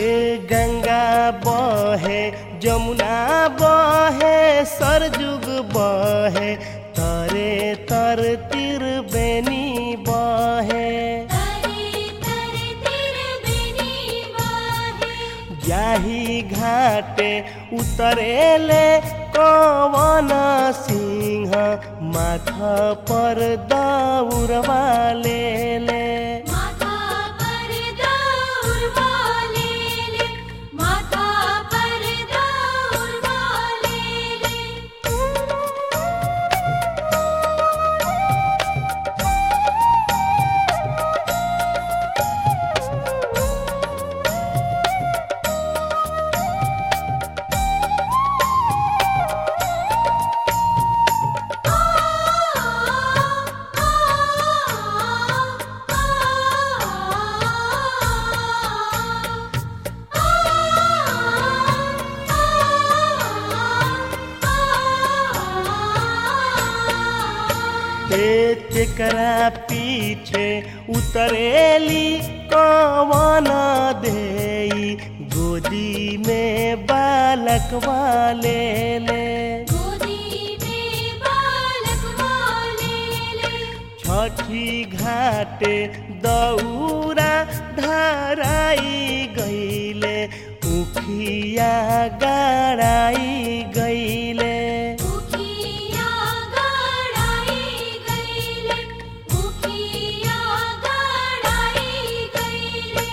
ए गंगा बहे जमुना बहे सरजुग बहे तरे तर तिर बेनी बहे तरे तरे तिर बेनी वाहे जाही घाटे उतरेले कवन सिंह माथा पर दौड़वा ले ले माथा पर दौड़ वाले ले माथा पर दौड़ वाले ले हे तेकरा पीछे उतरेली कवन देई गोदी में बालक वाले ले गोदी में बालक वाले ले छठी घाटे दौरा धराई गईले उखिया गड़ाई गईले उखिया गड़ाई गईले उखिया गड़ाई गईले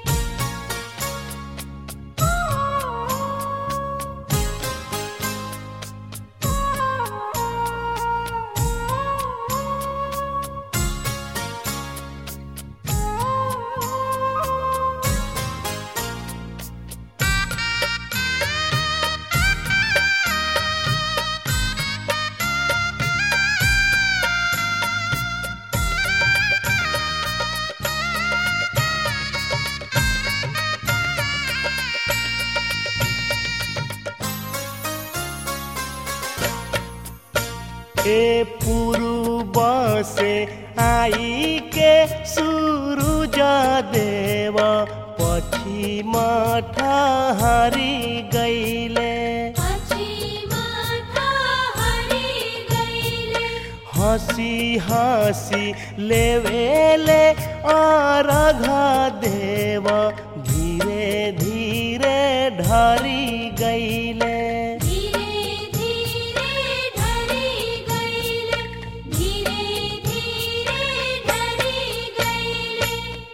ए पूर्व से आई के सूरज देव पश्चिम ठहरी गईले पश्चिमा हरि गईले हंसी हंसी लेवेले अर्घ देव धीरे धीरे ढरी गईले धीरे धीरे ढरी गईले धीरे धीरे ढरी गईले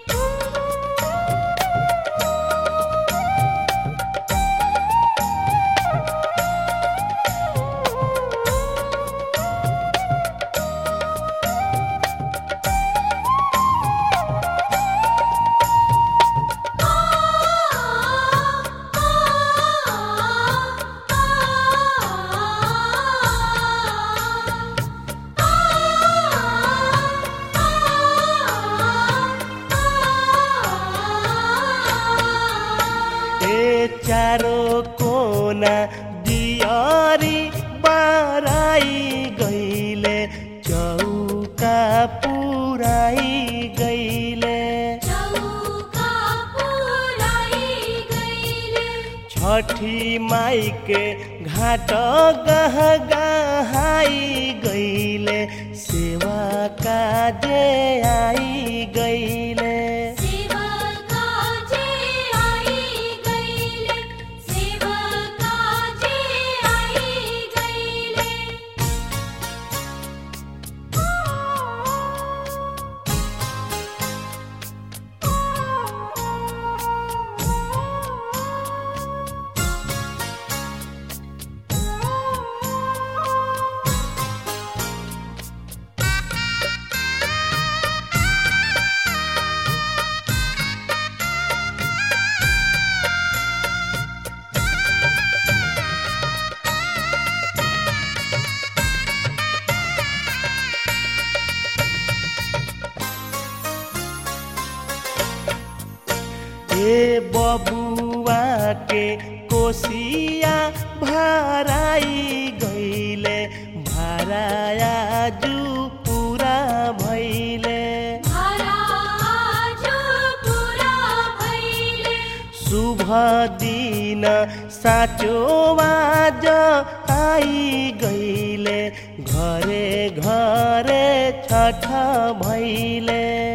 ए चारो कोना दियारी बाराई गईले चौका पुराई गईले चौका पुराई गईले छठी माई के घाट गह गहाई गईले सेवा काजे आई गईले सेवा काजे आई गईले सेवा काजे आई गईले हे बबुआ के कोसिया भराई गईले भराया जू पूरा भैले हरा जो पूरा भइले शुभ दिन साँचो आज आई गईले घरे घरे छठ भैले